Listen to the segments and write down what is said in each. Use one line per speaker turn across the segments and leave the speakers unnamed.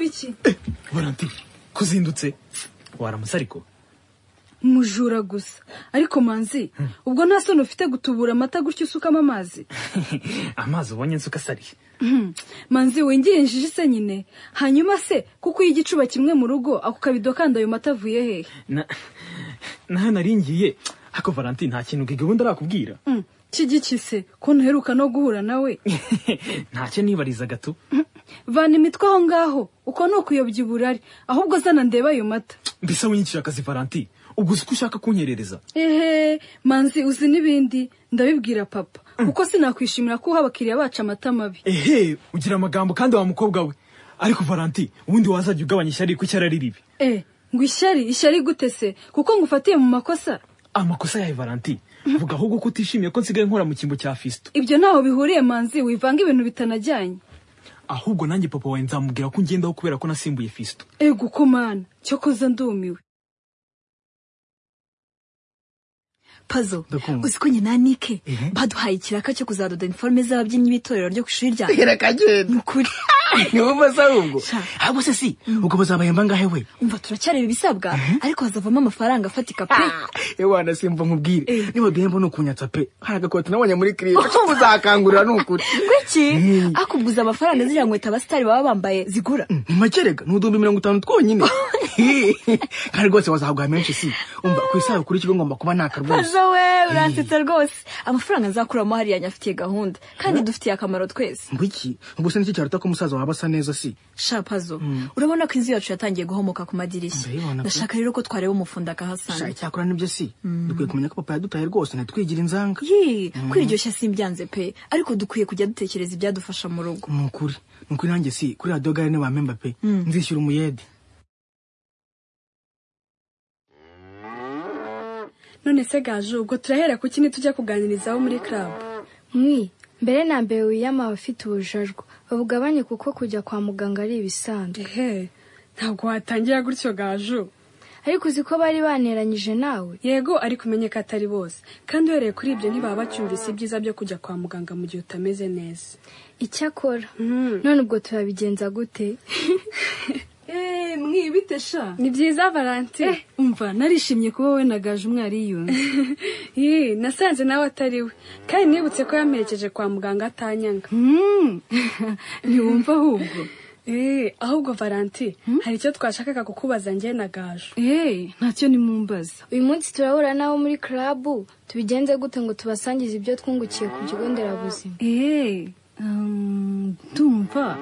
iki
valentin kuzindutse waramutse ariko
mujura gusa ariko manzi ubwo nta soni ufite gutubura amata gutyo usukamo amazi
amazi ubonye nsuka asari
manzi wingirinjije se nyine hanyuma se kuko iyo igicuba kimwe mu rugo ako kabido kandi ayo mata avuye hehe
na nari ngiye ariko valentin nta kintu gahunda arakubwira
Mm, kigiki se ko ntuheruka no guhura nawe
ntacyo nibariza gato
vana imitwe aho ngaho uko ni ukuyobya uburari ahubwo zana ndeba ayo mata
mbese winyicira akazi valentin ubwo uzi ko ushaka kunyerereza
ehe manzi uzi n'ibindi ndabibwira papa kuko sinakwishimira ko uha abakiriya bacu amata mabi
ehe ugira amagambo kandi wa mukobwa we ariko valentin ubundi wazajya ugabanya ishyari kuko ishyari ari ribi
e ngo ishyari ishyari gute se kuko ngufatiye mu makosa
amakosa yawe valentin vuga ahubwo ko utishimiye ko nsigaye nkora mu cyimbo cya fisito
ibyo ntaho bihuriye manzi wivanga ibintu bitanajyanye
ahubwo nanjye papa wawe nzamubwira ko ngendaho kubera ko nasimbuye fisito
ego ko mana cyo koza ndumiwe
pazo
Ndakumva.
uzi ko nyina nike
Ehe.
baduhaye ikiraka cyo kuzadoda informe z'ababyinnyi b'itorero ryo ku ishuri ryanjye
irakagenda
ni ukuri
niwo maze ahubwo
Sha.
ahubwo se si ubwo bazabahemba ngahe we
umva turacyareba ibisabwa ariko hazavamo amafaranga afatika pe
ewana simba nkubwire niba duhemba ni ukunyatsa pe hari agakoti nabonye muri kiriya ko muzakangurira ni ukuri
kuki akubguza amafaranga ziriya nkweto abasitari baba bambaye zigura
ni makerega ni uduhumbi mirongo itanu twonyine kandi rwose wazahaguha menshi si umva ku isabukuru y'ikigo ngomba kuba nakarwose
pazo we uransetsa rwose amafaranga nzakuramo hariya nyafitiye gahunda kandi dufitiye akamaro twese
ngo iki ubwo se n'iki cyaruta ko umusaza waba asa neza si
sha pazo urabona ko inzu yacu yatangiye guhomoka ku madirishya
Ndabibona pe.
ndashaka rero ko twareba umufunda
sha
akahasanga
icyakora nibyo si dukwiye kumenya ko papa yadutaye rwose ntitwigire inzanga
yee kwiryoshya simbyanze pe ariko dukwiye kujya dutekereza ibyadufasha mu rugo
ni ukuri ni ukuri nanjye si kuri radiyo gare ntiwamemba pe nzishyura umuyede
none se gaje ubwo turahera kuki ntitujya kuganirizaho muri club
mwi mbere na mbere wiyama abafite ubujajwa babugabanye kuko kujya kwa muganga ari ibisanzwe
ehe ntabwo watangira gutyo gaje
ariko uzi ko bari baneranyije nawe
yego ari kumenyeka atari bose kandi uhereye kuri ibyo ntibaba bacyumvise ibyiza byo kujya kwa muganga mu gihe utameze neza
icyakora none ubwo turabigenza gute
eee mwibite sha
ni byiza valentine
umva narishimye kuba wowe na gaje umwari yiyunze
Ih, nasanze nawe atari we kandi nibutse ko yamperekeje kwa muganga atanyanga
ntiwumva ahubwo
Eh, ahubwo valanti hari icyo twashakaga kukubaza njye na gaju
eee ntacyo nimumbaza
uyu munsi turahura nabo muri club tubigenze gute ngo tubasangize ibyo twungukiye ku kigo nderabuzima
eee um, ndumva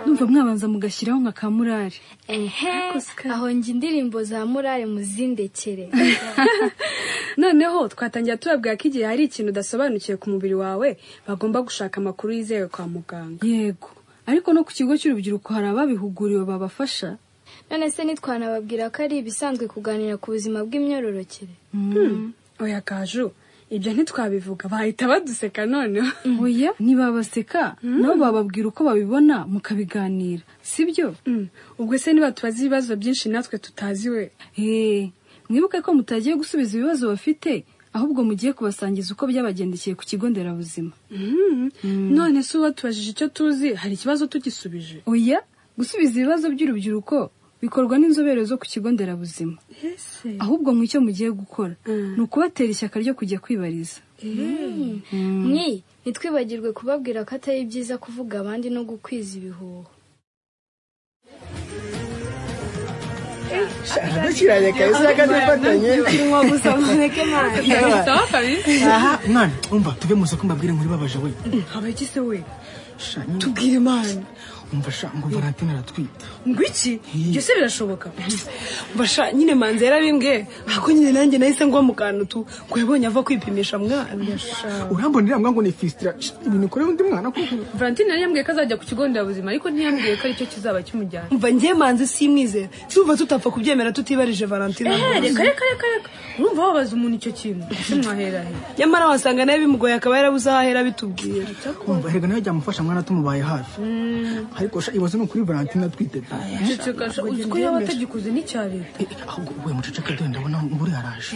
ndumva mwabanza mugashyiraho nka kamurari
ehe aho njye indirimbo za murare muzindekere
noneho twatangira tubabwira ko igihe hari ikintu udasobanukiwe ku mubiri wawe bagomba gushaka amakuru yizewe kwa muganga
yego ariko no ku kigo cy'urubyiruko hari ababihuguriwe babafasha
none se ntitwanababwira ko ari ibisanzwe kuganira ku buzima bw'imyororokere
oya gaju ibyo ntitwabivuga bahita baduseka noneho
oya ntibabaseka nabo bababwira uko babibona mukabiganira sibyo
Mm, ubwo se niba tubaze ibibazo byinshi natwe tutazi we
eee mwibuke ko mutagiye gusubiza ibibazo bafite ahubwo mugiye kubasangiza uko byabagendekeye ku kigo nderabuzima
none se uwo tubajije icyo tuzi hari ikibazo tugisubije
oya gusubiza ibibazo by'urubyiruko bikorwa n'inzobere zo ku kigo nderabuzima ahubwo mu icyo mugiye gukora ni ukubatera ishyaka ryo kujya kwibariza
mwi ntitwibagirwe kubabwira ko atari byiza kuvuga abandi no gukwiza ibihuha
agashyiranye kahise yakadifatanye aha mwana umva tuve mu isoko mbabwire nkuri babaje we
habaye iki se we
Sha, nyine.
tubwire imana
umva sha ngo valentine aratwite
ngo iki ibyo se birashoboka
basha nyine manzi yarabimbwe ako nyine nanjye nahise ngwa mu kantu tu ngo yabonye ava kwipimisha mwana
urambona iriya mbwa ngo ni fisitira Sha, ibintu ukorera undi mwana kuko
valentine yari yambwiye ko azajya ku kigo nderabuzima ariko ntiyambwiye ko aricyo kizaba kimujyana
mva njye manzi simwizera tuva tutapfa kubyemera tutibarije valentine
reka reka reka reka urumva wabaza umuntu icyo kintu ese mwahera he
nyamara wasanga nawe bimugoye akaba yarabuze aho ahera bitubwira
umva erega nawe byamufasha mwana tumubaye hafi ariko sha ibaze ni ukuri valentine atwite pe
cecekasha uzi ko yaba atagikoze n'icya leta
Eh, eh, ahubwo we muceceke dore ndabona nguri yaraje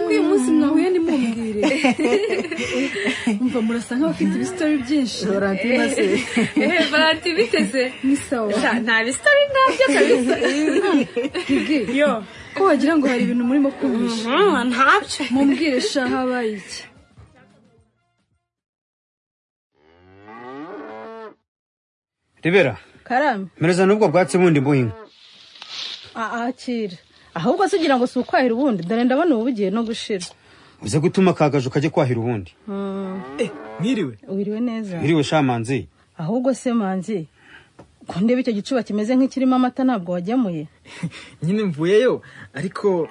uyu munsi mwahuye ntimumbwire umva murasa nk'abafite ibisitori byinshi
Valentine se
ehe valanti biteze
ni sawa
Sha, nta bisitori ntabyo kabisa
Gigi,
yo
ko wagira ngo hari ibintu murimo kumvisha
Mm, ntabyo
mumbwire sha habaye iki
rebera
karame
mereza n'ubwo bwatsi bundi mbuhinga
akira ahubwo se ugira ngo si ukwahira ubundi dore ndabona ubu bugiye no gushira
uze gutuma akagaju kajye kwahira ubundi
mwiriwe
wiriwe neza
wiriwe shamanzi
ahubwo se manzi ko ndeba icyo gicuba kimeze nk'ikirimo amata ntabwo wagemuye
nyine mvuyeyo ariko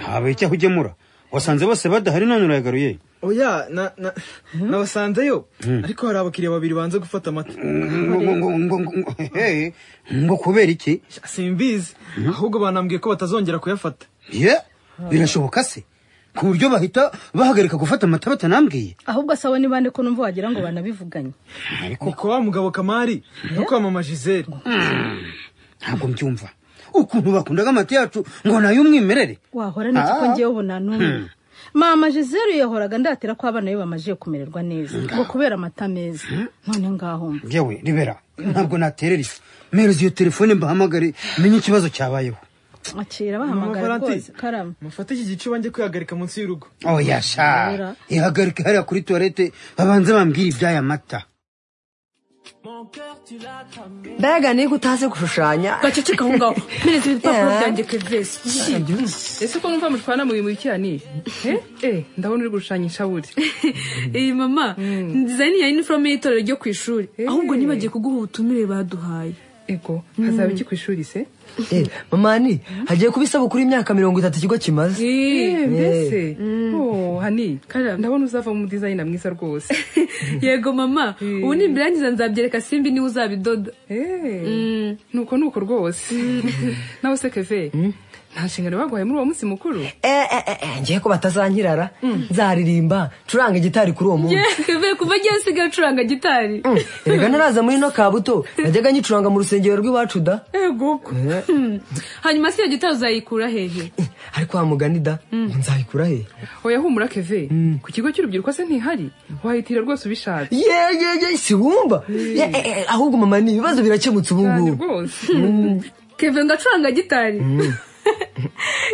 habaye icyaho ugemura wasanze bose badahari none urayagaruye
oya na- na- nabasanzeyo ariko hari abakiriya babiri banze gufata amata
Ngo- ngo- ngo- ngo- ngo- ngo- hehe, ngo kubera iki
simbizi ahubwo banambwiye ko batazongera kuyafata
ye birashoboka se ku buryo bahita bahagarika gufata amata batanambwiye
ahubwo sawa ni bande ko numva wagira ngo banabivuganye
ariko
ni kwa wa mugabo kamari no kwa mama gisele
ntabwo mbyumva ukuntu bakundaga amata yacu ngo nayo umwimerere
wahora n'iki ko
Ah.
ngewe ubu nta n'umwe mama Gisele yahoraga ndatira ko abana be bamajije kumererwa neza ngo kubera amata meza none ngaho mba
yewe ribera ntabwo naterera ifu mereza iyo telefone mbahamagare menye ikibazo cyabayeho
akira
mama
bahamagara rwose karame
mufate iki gicuba njye kwihagarika munsi y'urugo
oh yasha
Ribera.
ihagarike hariya kuri tuwarete babanze bambwire iby'aya mata
mbega niga utazi gushushanya
gaceceka aho ngaho mpereza ibipapuro
Yeah.
byanjye kevesi ese ko numva mutwana mu bintu bikira ni Eh, eh ndabona uri gushushanyisha buri
iyi mama nziza niya iniforume y'itorero ryo ku ishuri ahubwo nibagiye kuguha ubutumire baduhaye
ego hazaba iki ku ishuri se
Eh, mamani hagiye kuba isabukuru y'imyaka mirongo itatu ikigo kimaze
Eh, mbese Oh, hani ndabona uzavamo umudizayina mwiza rwose
yego mama ubu nimbirangiza nzabyereka simbi niwe uzabidoda
Eh, nuko nuko rwose nawe se keve nta nshingano baguhaye muri uwo munsi mukuru
Eh, eh, eh, eh, ngiye ko batazanyirara nzaririmba ncuranga gitari kuri uwo munsi
keve kuva agiye asigaye acuranga gitari
Mm, erega ntaraza muri ino kabuto najyaga nyicuranga mu rusengero rw'iwacu da
ego
hanyuma si iyo gitari uzayikura hehe
Eh, ariko wa mugani da ngo nzayikura he
oya humura keve ku kigo cy'urubyiruko se ntihari wahitira rwose ubishatse
ye ye ye si wumva Ye, eh, eh, ahubwo mama ni ibibazo birakemutse ubu
cyane
ngubu
rwose
keve ngo acuranga gitari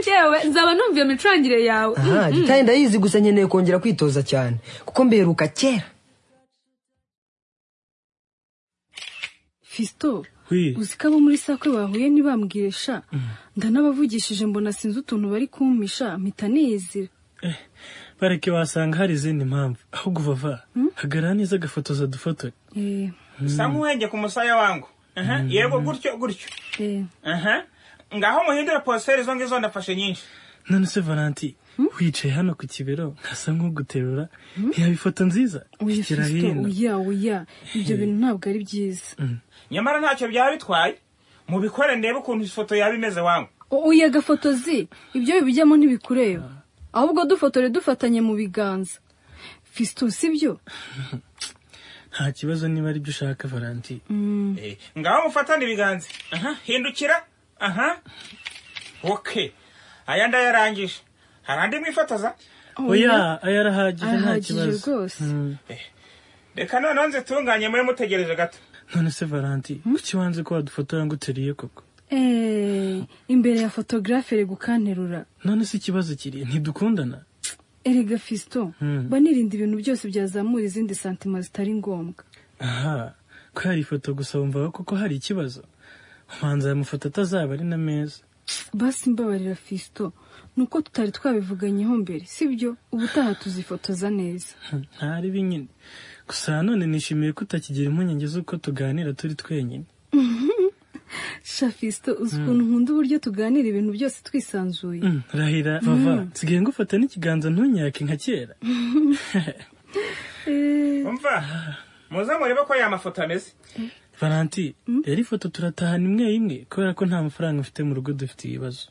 yewe nzaba numva iyo micurangire yawe
aha gitari ndayizi gusa nkeneye kongera kwitoza cyane kuko mberuka kera
fisito uzi ko abo muri sakwe bahuye ntibambwire sha ndanabavugishije mbona sinzi utuntu bari kumpisha mpita niyizira
bareke wasanga hari izindi mpamvu ahubwo vava hagarara neza agafotoza dufotore
Eh,
usa nk'uwenge ku musaya wangu Aha, yego gutyo gutyo
eh.
Aha. ngaho muhindure positeri izo ngizo ndafashe nyinshi
none se valanti wicaye hano ku kibero nkasa nk'uguterura ntiyaba ifoto nziza
Oya,
shyira
Fisito,
hino
oya oya ibyo bintu ntabwo ari byiza
nyamara ntacyo byaba bitwaye mubikore ndebe ukuntu ifoto yaba imeze wangu
O- oya gafotozi ibyo bibijyamo ntibikureba ahubwo dufotore dufatanye mu biganza fisito sibyo
nta kibazo niba ari byo ushaka valanti
Eh, ngaho mufatane ibiganza Aha, hindukira aha oke aya ndayarangije hari andi mwifotoza
oya aya arahagije nta
arahagije
kibazo
rwose.
Mm.
reka noneho nzitunganye mube mutegereje gato
none se valanti kuki wanze ko wadufotora ngo uteriye koko
Eh, imbere ya fotogarafe iri gukanterura
none se ikibazo kiri ntidukundana
erega fisito mba nirinda ibintu byose byazamura izindi santima zitari ngombwa
aha ko hari ifoto gusa wumva koko hari ikibazo ubanza aya mafoto atazaba ari na meza
basi mbabarira fisito ni uko tutari twabivuganyeho mbere sibyo ubutaha tuzifotoza neza
ntari binyine gusa none nishimiye ko utakigira impungenge z'uko tuganira turi twenyine
sha fisito uzi ukuntu nkunda uburyo tuganira ibintu byose twisanzuye
Mm, rahira bava nsigaye ngufata n'ikiganza ntunyake nka kera
umva muze murebe ko aya mafoto ameze
valanti rero ifoto turatahana imwe imwe kubera ko nta mafaranga mfite mu rugo dufite ibibazo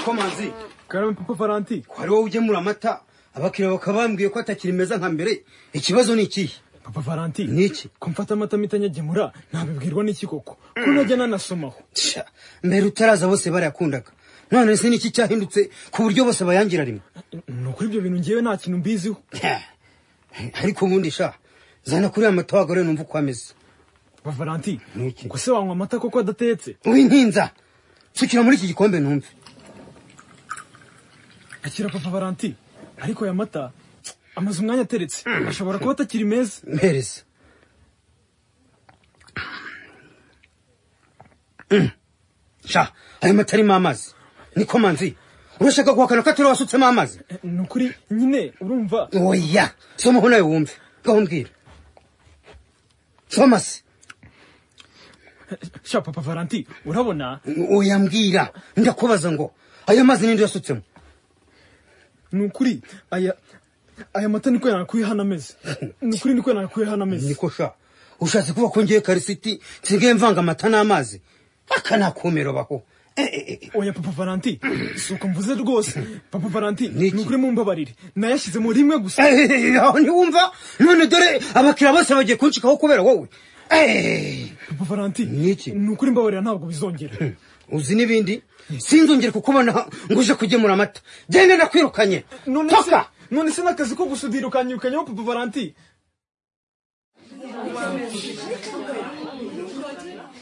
komanzi
karame papa valanti
ko ari wowe ugemura amata abakiriya bakaba bambwiye ko atakiri meza nka mbere ikibazo ni ikihe
papa valentine n'iki ko mfata amata mitanyagemura ntabibwirwa n'iki koko ko najya nanasomaho
mbere utaraza bose barayakundaga none se niki cyahindutse ku buryo bose bayangira rimwe
ni ukuri ibyo bintu ngewe nta kintu mbiziho
ariko ubundi sha zana kuri aya mata wagore numva uko ameze
papa valentine ubwo se wanywa amata koko adatetse
wintinza sukira muri iki gikombe numve
akira papa valentine ariko aya mata amaze umwanya ateretse ashobora kuba atakiri meza
mpereza sha ayo mata arimo amazi niko manzi urashaka guhakana ko atari wasutsemo amazi
ni ukuri nyine urumva
oya somaho nawe wumve ngaho mbwira soma se
sha papa valentine urabona
oya mbwira ndakubaza ngo ayo mazi ninde uyasutsemo
ni ukuri aya aya mata niko yanakuye hano ameze ni ukuri niko yanakuye hano ameze
niko sha ushatse kuba ko ngiye karisiti nsigaye mvanga amata n'amazi aka nta kumiro baho
oya papa valentine si uko mvuze rwose papa valentine ni ukuri mumbabarire nayashyizemo rimwe gusa
aho ntiwumva none dore abakiriya bose bagiye kunshikaho kubera wowe
papa valentine ni ukuri mbabarira ntabwo bizongera
uzi n'ibindi sinzongere kukubona ngo uje kugemura amata genda ndakwirukanye toka
none se n'akazi ko gusudira ukanyirukanyaho papa valentine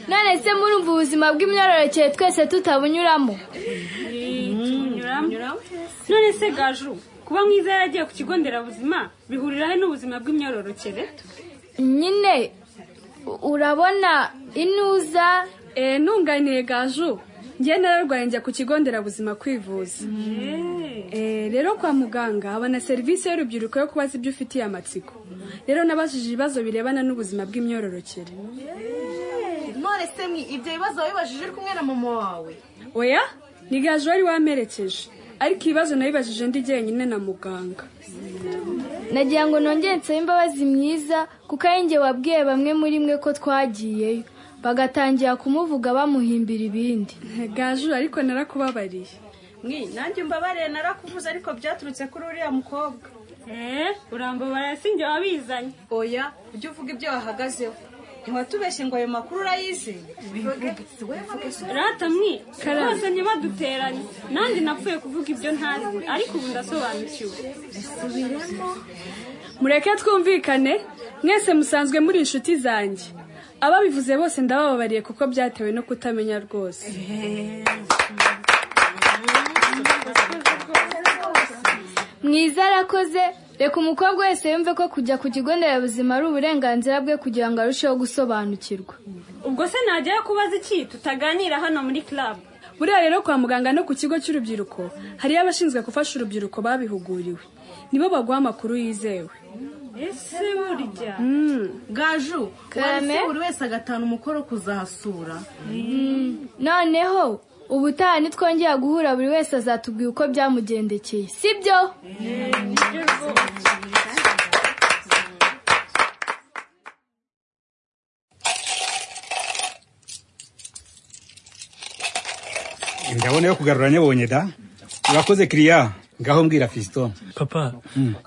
none se murumva ubuzima bw'imyororokere twese tutabunyuramo
none se gaju kuba mwiza yaragiye ku kigo nderabuzima bihuriraho n'ubuzima bw'imyororokere
nyine urabona inuza
eee ntunganiye gaju njye nararwaye njya ku kigo nderabuzima kwivuza Eh, rero kwa muganga habona serivisi y'urubyiruko yo kubaza ibyo ufitiye amatsiko rero nabajije ibibazo birebana n'ubuzima bw'imyororokere
none se mwi ibyo bibazo wabibajije uri kumwe na mama wawe
oya ni gaju wari wamperekeje ariko ibibazo nabibajije ndi jyenyine na muganga
nagira ngo nongere nsabe imbabazi myiza kuko ari njye wabwiye bamwe muri mwe ko twagiyeyo bagatangira kumuvuga bamuhimbira ibindi
gaju ariko narakubabariye
mwi nanjye umbabarire narakuvuze ariko byaturutse kuri uriya mukobwa
eee urambabara si njye wabizanye
oya ujye uvuga ibyo wahagazeho ntiwatubeshye ngo ayo makuru urayizi
rata mwi rwose ntibaduteranye nanjye napfuye kuvuga ibyo ntazi ariko ubu ndasobanukiwe mureke twumvikane mwese musanzwe muri inshuti zanjye ababivuze bose ndabababariye kuko byatewe no kutamenya rwose
mwiza arakoze reka umukobwa wese yumve ko kujya ku kigo nderabuzima ari uburenganzira bwe kugira ngo arusheho gusobanukirwa
ubwo se najyayo kubaza iki tutaganira hano muri club buriya rero kwa muganga no ku kigo cy'urubyiruko hariyo abashinzwe gufasha urubyiruko babihuguriwe nibo baguha amakuru yizewe
ese burya gaju
Karame?
wese buri wese agatana umukoro kuzahasura
noneho ubutaha nitwongera guhura buri wese azatubwira uko byamugendekeye sibyo
ndabona yo kugarura nyabonye da urakoze kiriya ngaho mbwira fiston
papa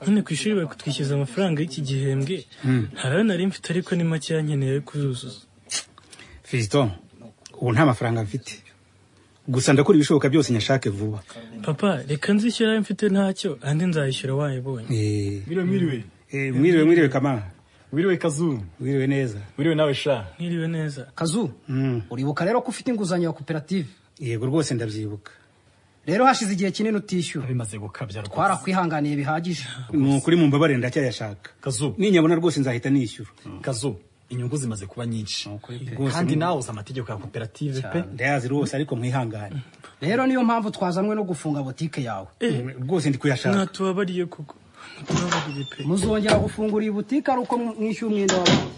none ku ishuri bari kutwishyuza amafaranga y'iki gihembwe ntarayo nari mfite ariko ni make yankeneye yo kuyuzuza
fiston ubu nta mafaranga mfite gusa ndakora ibishoboka byose nyashake vuba
papa reka nzishyura ayo mfite ntacyo andi nzayishyura wayibonye
Eh,
mwiriwe mwiriwe
eh, mwiriwe mwiriwe kamara
mwiriwe kazu
mwiriwe neza
mwiriwe nawe sha mwiriwe neza
kazu
uribuka rero ko ufite inguzanyo ya koperative
yego rwose ndabyibuka
rero hashize igihe kinini utishyura bimaze gukabya rwose twarakwihanganiye bihagije
ni ukuri mu mbabare ndacyayashaka kazu ninyabona rwose nzahita nishyura kazu inyungu zimaze kuba nyinshi
Kandi nawe
uzi amategeko ya koperative pe ndayazi rwose ariko mwihangane
rero niyo mpamvu twazanywe no gufunga botike yawe
rwose ndi kuyashaka
mwatubabariye koko
muzongera gufungura iyi butike ari uko mwishyura umwenda wawe